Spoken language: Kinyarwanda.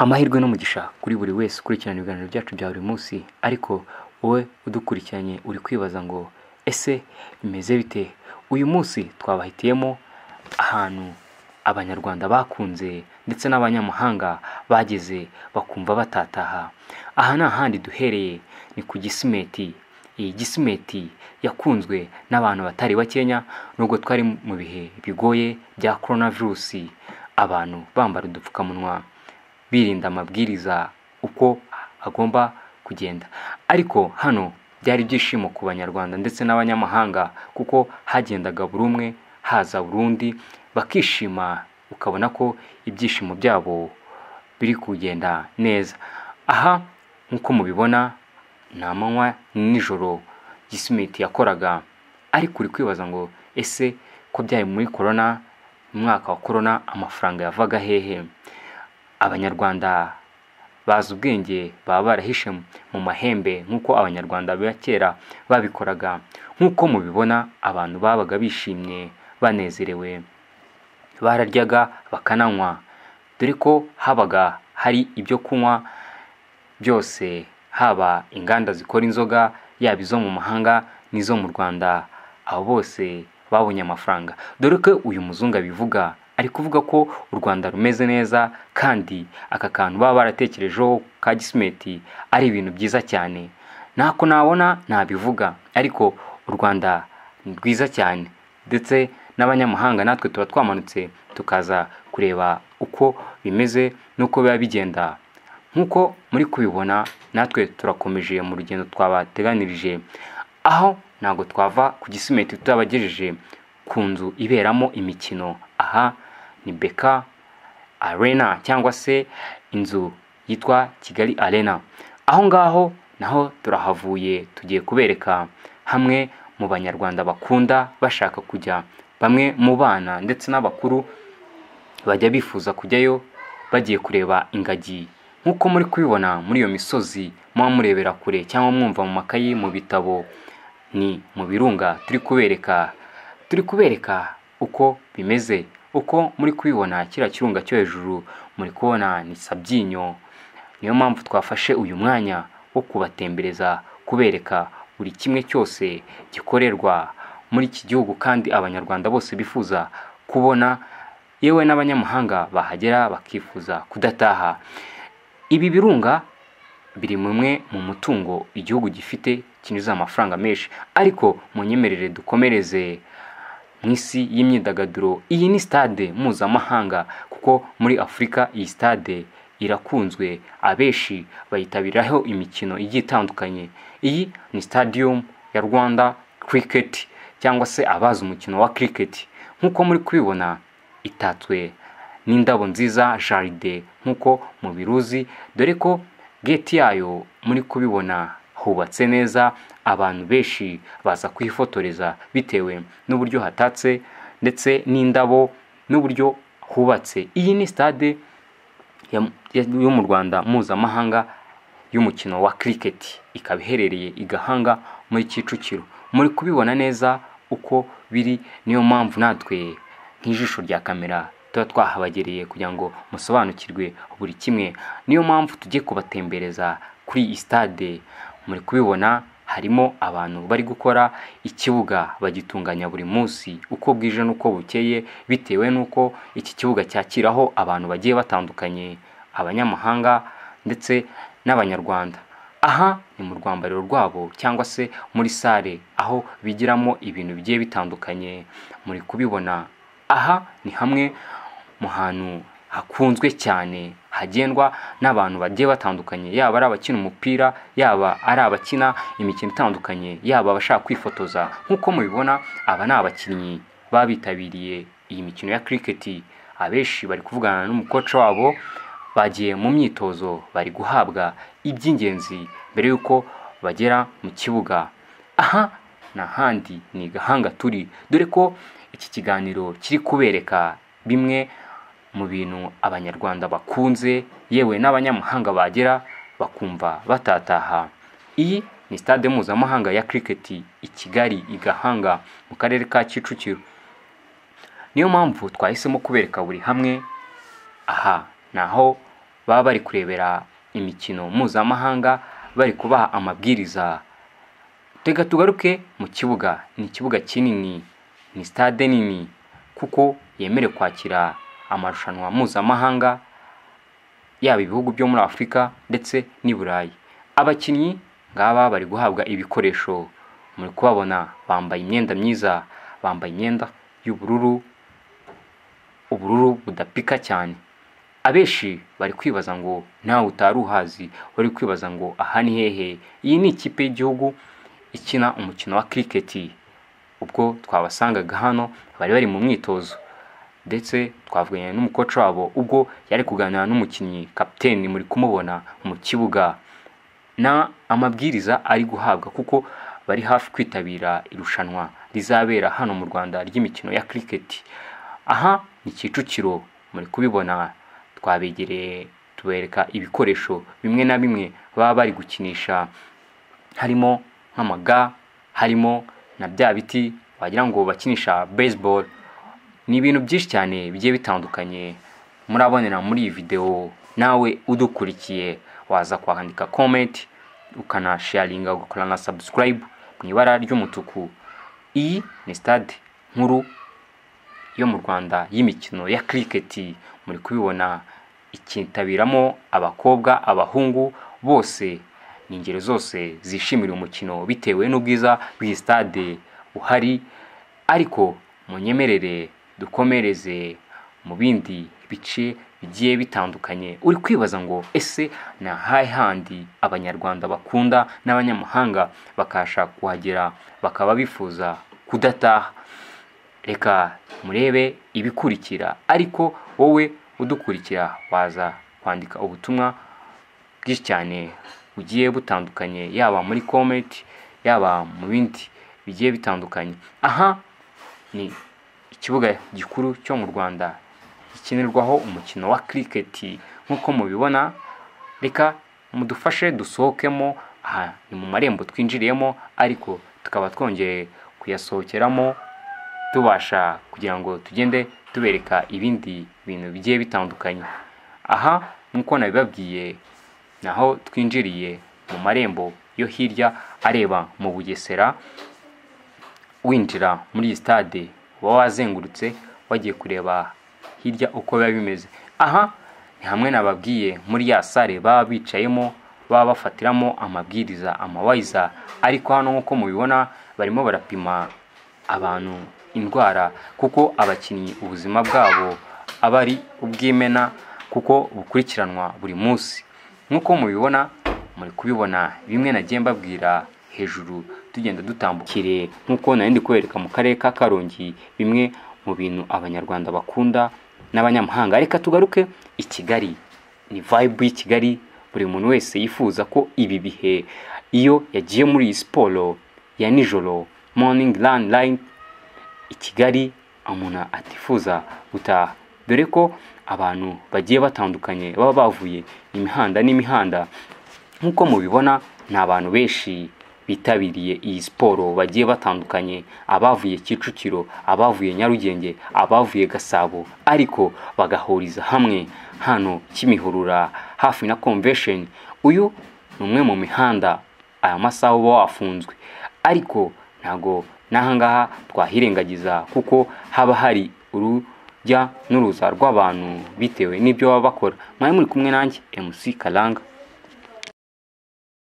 amahirwe n'umugisha kuri buri wese ukurikirana ibiganiro byacu bya buri munsi ariko wowe udukurikiranye uri kwibaza ngo ese bimeze bite uyu munsi twabahitiyemo ahantu abanyarwanda bakunze ndetse n'abanyamahanga bageze bakumva batataha aha ni ahandi duhereye ni ku gisimeti iyi gisimeti yakunzwe n'abantu batari bakenya nubwo twari mu bihe bigoye bya korona virusi abantu bambara udupfukamunwa birinda amabwiriza uko agomba kugenda ariko hano byari ibyishimo ku banyarwanda ndetse n'abanyamahanga kuko hagendaga buri umwe haza buri undi bakishima ukabona ko ibyishimo byabo biri kugenda neza aha nk'uko mubibona ni amanywa ni nijoro gisimeti yakoraga ariko uri kwibaza ngo ese ko byari muri korona mu mwaka wa korona amafaranga yavaga hehe abanyarwanda bazi ubwenge baba barahishe mu mahembe nk'uko abanyarwanda ba kera babikoraga nk'uko mubibona abantu babaga bishimye banezerewe bararyaga bakananywa dore ko habaga hari ibyo kunywa byose haba inganda zikora inzoga yaba izo mu mahanga n'izo mu rwanda abo bose babonye amafaranga dore ko uyu muzungu abivuga ari kuvuga ko u rwanda rumeze neza kandi aka kantu baba baratekerejeho ka gisimeti ari ibintu byiza cyane ntako nabona nabivuga ariko u rwanda ni rwiza cyane ndetse n'abanyamahanga natwe tuba twamanutse tukaza kureba uko bimeze n'uko biba bigenda nk'uko muri kubibona natwe turakomeje mu rugendo twabateganirije aho ntabwo twava ku gisimeti tutabagejeje ku nzu iberamo imikino aha ni beka arena cyangwa se inzu yitwa kigali arena aho ngaho naho turahavuye tugiye kubereka hamwe mu banyarwanda bakunda bashaka kujya bamwe mu bana ndetse n'abakuru bajya bifuza kujyayo bagiye kureba ingagi nk'uko muri kubibona muri iyo misozi muba murebera kure cyangwa mwumva mu makayi mu bitabo ni mu birunga turi kubereka turi kubereka uko bimeze uko muri kubibona kiriya kirunga cyo hejuru muri kubona ni sabyinyo niyo mpamvu twafashe uyu mwanya wo kubatembereza kubereka buri kimwe cyose gikorerwa muri iki gihugu kandi abanyarwanda bose bifuza kubona yewe n'abanyamahanga bahagera bakifuza kudataha ibi birunga biri mumwe mu mutungo igihugu gifite kinjiza amafaranga menshi ariko mu nyemerere dukomereze mu isi y'imyidagaduro iyi ni sitade mpuzamahanga kuko muri afurika iyi sitade irakunzwe abenshi bayitabiraho imikino igiye itandukanye iyi ni stadium ya rwanda cricket cyangwa se abazi umukino wa cricket nk'uko muri kubibona itatswe n'indabo nziza jaride nk'uko mubiruzi dore ko geti yayo muri kubibona hubatse neza abantu benshi baza kuhifotoreza bitewe n'uburyo hatatse ndetse n'indabo n'uburyo hubatse iyi ni sitade yo mu rwanda mpuzamahanga y'umukino wa cricket ikaba iherereye i gahanga muri kicukiro muri kubibona neza uko biri niyo mpamvu natwe nk'ijisho rya kamera tuba twahabagereye kugira ngo musobanukirwe buri kimwe niyo mpamvu tujye kubatembereza kuri iyi sitade muri kubibona harimo abantu bari gukora ikibuga bagitunganya buri munsi uko bwije n'uko bukeye bitewe n'uko iki kibuga cyakiraho abantu bagiye batandukanye abanyamahanga ndetse n'abanyarwanda aha ni mu rwambariro rwabo cyangwa se muri sare aho bigiramo ibintu bigiye bitandukanye muri kubibona aha ni hamwe mu hantu hakunzwe cyane hagendwa n'abantu bagiye batandukanye yaba ari abakina umupira yaba ari abakina imikino itandukanye yaba abashaka kwifotoza nk'uko mubibona aba ni abakinnyi baba bitabiriye iyi mikino ya kiriketi abenshi bari kuvugana n'umukoca wabo bagiye mu myitozo bari guhabwa iby'ingenzi mbere y'uko bagera mu kibuga aha n'ahandi ni gahanga turi dore ko iki kiganiro kiri kubereka bimwe mu bintu abanyarwanda bakunze yewe n'abanyamahanga bagera bakumva batataha iyi ni stade mpuzamahanga ya kiriketi i kigali i gahanga mu karere ka kicukiro niyo mpamvu twahisemo kubereka buri hamwe aha ni aho baba bari kurebera imikino mpuzamahanga bari kubaha amabwiriza tega tugaruke mu kibuga ni ikibuga kinini ni sitade nini kuko yemerewe kwakira amarushanwa mpuzamahanga yaba ibihugu byo muri afurika ndetse n'i burayi abakinnyi ngaba bari guhabwa ibikoresho muri kubabona bambaye imyenda myiza bambaye imyenda y'ubururu ubururu budapika cyane abenshi bari kwibaza ngo ntawe utari uhazi bari kwibaza ngo aha ni hehe iyi ni ikipe y'igihugu ikina umukino wa kiriketi ubwo twabasangaga hano bari bari mu mwitozo ndetse twavuganye n'umukoca wabo ubwo yari kuganira n'umukinnyi kapiteni muri kumubona mu kibuga na amabwiriza ari guhabwa kuko bari hafi kwitabira irushanwa rizabera hano mu rwanda ry'imikino ya kiriketi aha ni kicukiro muri kubibona twabegereye tubereka ibikoresho bimwe na bimwe baba bari gukinisha harimo nk'amaga harimo na bya biti wagira ngo bakinisha baseball ni ibintu byinshi cyane bigiye bitandukanye murabonera muri iyi videwo nawe udukurikiye waza kwandika komenti ukanasharinga ugakora na sabusikarayibu mu ibara ry'umutuku iyi ni sitade nkuru yo mu rwanda y'imikino ya kiriketi muri kubibona ikitabiramo abakobwa abahungu bose ni ingeri zose zishimira umukino bitewe n'ubwiza bw'iyi sitade buhari ariko munyemerere dukomereze mu bindi bice bigiye bitandukanye uri kwibaza ngo ese ni ahahe handi abanyarwanda bakunda n'abanyamahanga bakabasha kuhagera bakaba bifuza kudataha reka murebe ibikurikira ariko wowe udukurikira waza kwandika ubutumwa bwinshi cyane bugiye butandukanye yaba muri komenti yaba mu bindi bigiye bitandukanye aha ni ikibuga gikuru cyo mu rwanda gikinirwaho umukino wa kiriketi nk'uko mubibona reka mudufashe dusohokemo aha ni mu marembo twinjiriyemo ariko tukaba twongeye kuyasohokeramo tubasha kugira ngo tugende tubereka ibindi bintu bigiye bitandukanye aha nk'uko nabibabwiye naho twinjiriye mu marembo yo hirya areba mu bugesera winjira muri iyi sitade uba wazengurutse wagiye kureba hirya uko biba bimeze aha ni hamwe nababwiye muri ya sare baba bicayemo baba bafatiramo amabwiriza amawayiza ariko hano nk'uko mubibona barimo barapima abantu indwara kuko abakinnyi ubuzima bwabo aba ari ubw'imena kuko bukurikiranwa buri munsi nk'uko mubibona muri kubibona bimwe nagiye mbabwira hejuru tugenda dutambukire nk'uko nari kubereka mu karere ka karongi bimwe mu bintu abanyarwanda bakunda n'abanyamahanga reka tugaruke i kigali ni vayibu y'i kigali buri muntu wese yifuza ko ibi bihe iyo yagiye muri iyi siporo ya nijoro morning run line i kigali umuntu atifuza gutaha dore ko abantu bagiye batandukanye baba bavuye imihanda n'imihanda nk'uko mubibona ni abantu benshi bitabiriye iyi siporo bagiye batandukanye abavuye kicukiro abavuye nyarugenge abavuye gasabo ariko bagahuriza hamwe hano kimihurura hafi na convention uyu ni umwe mu mihanda aya masaha uba wafunzwe ariko ntabwo n'ahangaha twahirengagiza kuko haba hari urujya n'uruza rw'abantu bitewe n'ibyo baba bakora mwari muri kumwe nanjye mc karanga